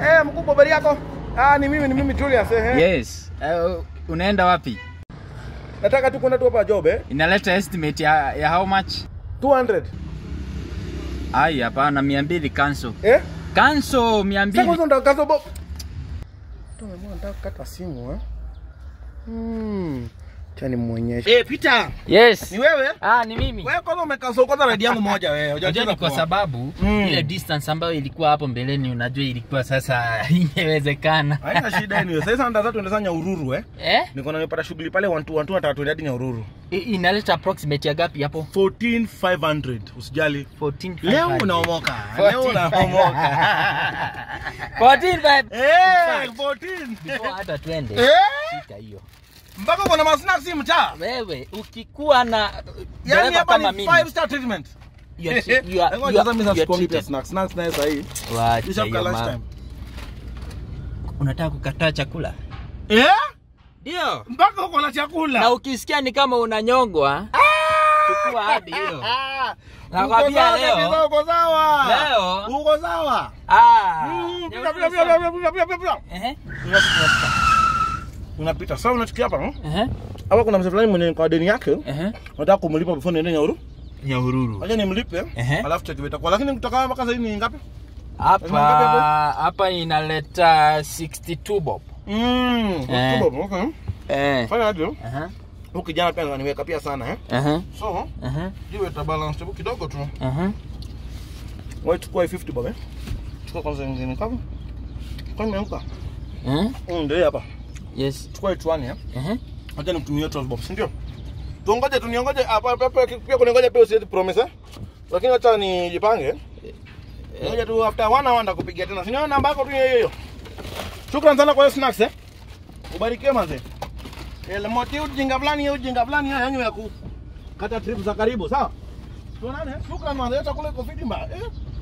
Eh, mkubwa habari yako? Ah, ni mimi ni mimi Julius eh. Yes. Uh, unaenda wapi? Nataka tu kwenda tu hapa job eh. Inaleta estimate ya, ya how much? 200. Ai, hapana, mia mbili cancel. Eh? Cancel mia Sasa mbili. kwanza ndakazo bo. Tumeamua nataka kukata simu eh. Hmm. Cha nimuonyeshe. Eh, Peter, Yes. ni wewe? Ah, ni mimi. Wewe kwanza umekasa kwanza radio yangu moja wewe. Unajua Hujacheza ni kwa poa. sababu Mm. ile distance ambayo ilikuwa hapo mbeleni, unajua ilikuwa sasa ingewezekana. Haina shida anyway. Sasa ndio tuende sasa Nyahururu eh. Eh? Niko na nimepata shughuli pale 1 2 1 nataka tuende hadi Nyahururu. I- Inaleta approximate ya gapi hapo? 14500 usijali. 14 Leo unaomoka. Leo unaomoka. 14 vibe. Eh, 14. Before hata twende. Eh? Shika hiyo. Mpaka kuna masnacks hii mtaa. Wewe ukikuwa na Yaani dereva hapa kama ni mimi. 5 star treatment. you are tre- you are- Ngoja you are- sasa mimi you are sikuombi treated. snacks. Snacks naye sasa hii. Wacha Ishafika hiyo lunch mambo. time. Unataka kukataa chakula? Eh? Ndio. Mpaka uko na chakula. Na ukisikia ni kama unanyongwa, chukua hadi hiyo. Ah! Nakwambia Uko sawa leo- kabisa, Uko sawa. Leo- Uko sawa. Ah. Mm, pita, pita, pita, pita, pita, pita, pita. Ehe. Unapita. Sasa unachukia hapa. hmm? Ehe. Hapa kuna mzee fulani mwenye kwa deni yake. Ehe. Nataka kumlipa before niende Nyahururu. Nyahururu. Acha nimlipe. Ehe. Alafu cheki itakuwa. Lakini kutoka mpaka sasa ni ngapi? Hapa Lazima ngapi hapo? hapa inaleta 62 bob. Mm. Eh. kubwa, Okay. Eh. Fanya aje? Aha. Huyu kijana pia ananiweka pia sana eh. Aha. So, Aha. jiwe ta balance tu kidogo tu. Aha. Wewe chukua hii 50 bob eh. Chukua kwanza nyingine kama. Kwa nimeamka. Eh? Mm, ndio hapa. Yes. Chukua hii tuani eh. Aha. Acha nimtumie 12 bob, si ndio? Tungoje tuniongoje hapa hapa hapa pia kuniongoja pia usiwezi promise eh. Lakini acha nijipange. Ngoja tu after one hour ndakupigia tena. Si ndio namba yako tu hiyo hiyo. Shukrani sana kwa hiyo snacks eh. Ubarikiwe manze. Ile moti ujinga fulani hiyo ujinga fulani hiyo yanyu ya ku kata trip za karibu, sawa? Tuonane. Shukrani manze, chakula iko fiti mbaya. Eh.